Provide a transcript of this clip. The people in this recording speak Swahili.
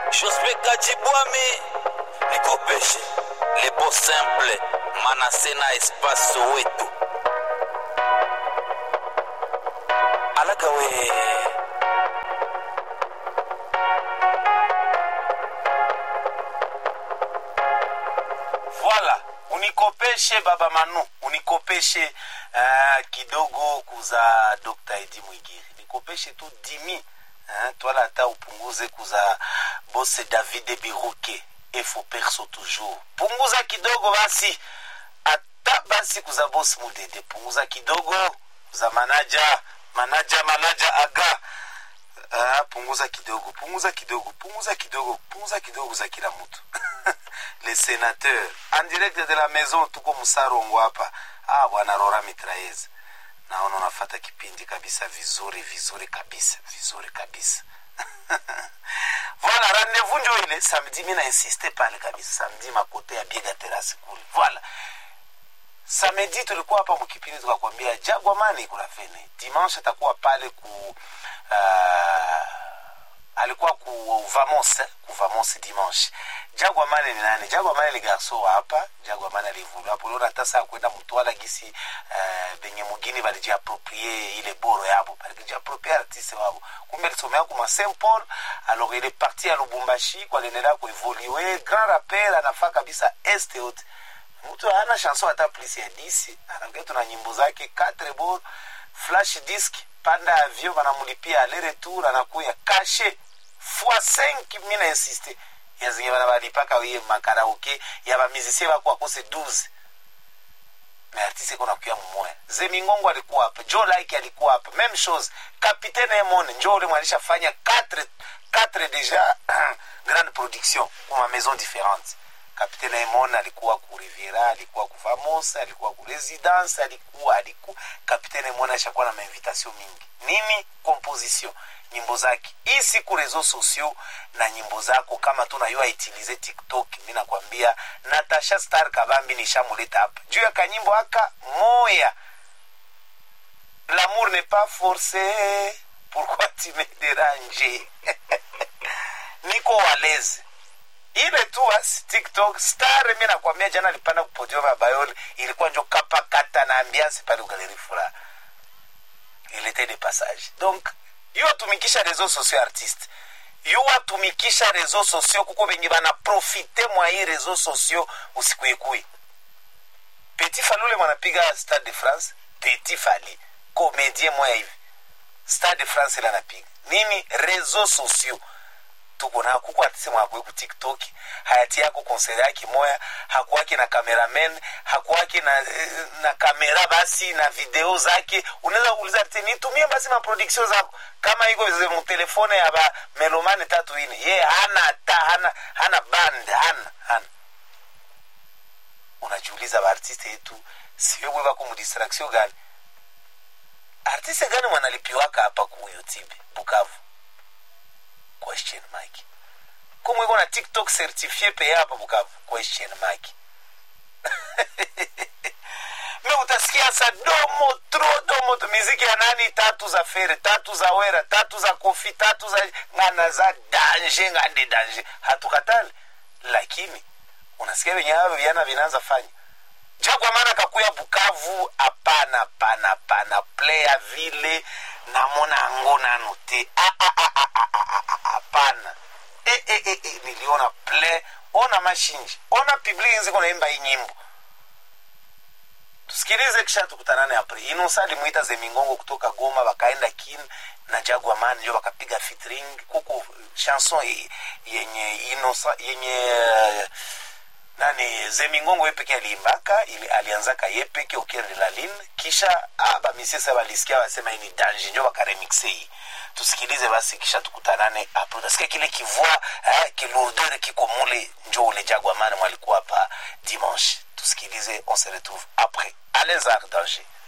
Jospe Kajibwami nikopeshe lebo simple manase na espace soweto alaga we Voilà, unikopeshe baba Manu, unikopeshe uh, kidogo kuza Dr. Edi Mwigiri, nikopeshe tu dimi uh, twala hata upunguze kuza bose David Biruke efo perso toujours, punguza kidogo basi, hata basi kuza bosi Mudede, punguza kidogo kuza manaja manaja manaja aga Ah, punguza kidogo punguza kidogo punguza kidogo punguza kidogo za kila mtu le sénateur en direct de la maison tuko msarongo hapa ah, bwana rora mitraez naona unafata kipindi kabisa vizuri vizuri kabisa vizuri kabisa voilà rendez-vous njo ile samedi mi na insiste pale kabisa samedi makote ya biega terasi kule voilà samedi tulikuwa hapa mkipindi tukakwambia jagwamani kuna fene dimanche atakuwa pale ku uh, alikuwa ku vamos ku vamos dimanche jagwamane ni nani jagwamane ni garso wa hapa jagwamane alivulu hapo leo hata saa kwenda mtwala gisi uh, benye mugini balijiaproprie ile boro yabo balijiaproprie artiste wabo kumbe alisomea kuma saint paul alors il est parti à lubumbashi kwa aliendelea kuevolue grand rappel anafaa kabisa este yote mtu hana chanson hata plus ya disi anaongea tuna nyimbo zake quatre bor flash disk panda avion banamulipia ale retour anakuya kashe fois 5 mina insiste ya zinge bana balipaka wiye makaraoke ya bamizisie bako akose 12 mais artiste iko nakuya mmoya zemingongo alikuwa hapa joe like alikuwa hapa même chose capitaine emone njo ule mwalishafanya 4 4 déjà grande production kuma maison différente kapitene Emon alikuwa ku Riviera, alikuwa ku Famos, alikuwa ku Residence, alikuwa alikuwa kapitene Emon ashakuwa na mainvitation mingi. Nini composition nyimbo zake hii siku reseaux sociaux na nyimbo zako kama tunayua itilize TikTok, mimi nakwambia Natasha Star Kabambi nishamuleta hapa juu ya kanyimbo aka moya L'amour n'est pas forcé, pourquoi tu me déranges? Niko waleze ile tu basi tiktok star mi nakwambia jana alipanda kupodio vya bayoli ilikuwa njo kapa kata na ambiance pale ugaleri furaha ilete de passage donc yo atumikisha reseaux sociaux artiste yo atumikisha reseaux sociaux kuko benye bana profite mwa hii reseaux sociaux usikuikui petit falule mwanapiga stade de france petit fali komedie moya hivi stade de france ile anapiga nini reseaux sociaux tuko na kuko artiste mwakwe ku tiktok hayati yako konseri yake moya hakuwake na cameraman hakuwake na, na kamera basi na video zake unaweza kuuliza artiste nitumie basi ma production zako kama iko mtelefone ya ba melomane tatu ine ye hana hata hana hana band hana hana unajiuliza baartiste yetu sio bwe bako mudistraction gani artiste gani mwanalipiwaka hapa ku youtube bukavu question mark kumwe iko na tiktok certifié peye hapa bukavu question mark me utasikia sa domo tro domo tu miziki ya nani tatu za fere tatu za wera tatu za kofi tatu za ngana za danje ngande danje hatukatali lakini unasikia venye havyo viana vinaanza fanya jagwa maana kakuya bukavu hapana hapana hapana playa vile namona ango nano te hapana e, e, e, e, niliona play ona mashinji ona public nzi kunaimba hii nyimbo tusikilize kisha tukutanane apre inosa alimwita zemingongo kutoka goma wakaenda kin na jagwa man njo wakapiga fitring kuko chanson yenye inosa yenye uh, nani zemingongo ye peke aliimbaka ili alianzaka ye peke ukiri lalin kisha bamisesa balisikia wasema ini dange njo bakaremixe hii tusikilize basi kisha tukutanane hapo utasikia kile kivua eh, kilourdeur kiko mule njo ule jagwamane mwalikuwa hapa dimanche tusikilize on se retrouve après alezar danger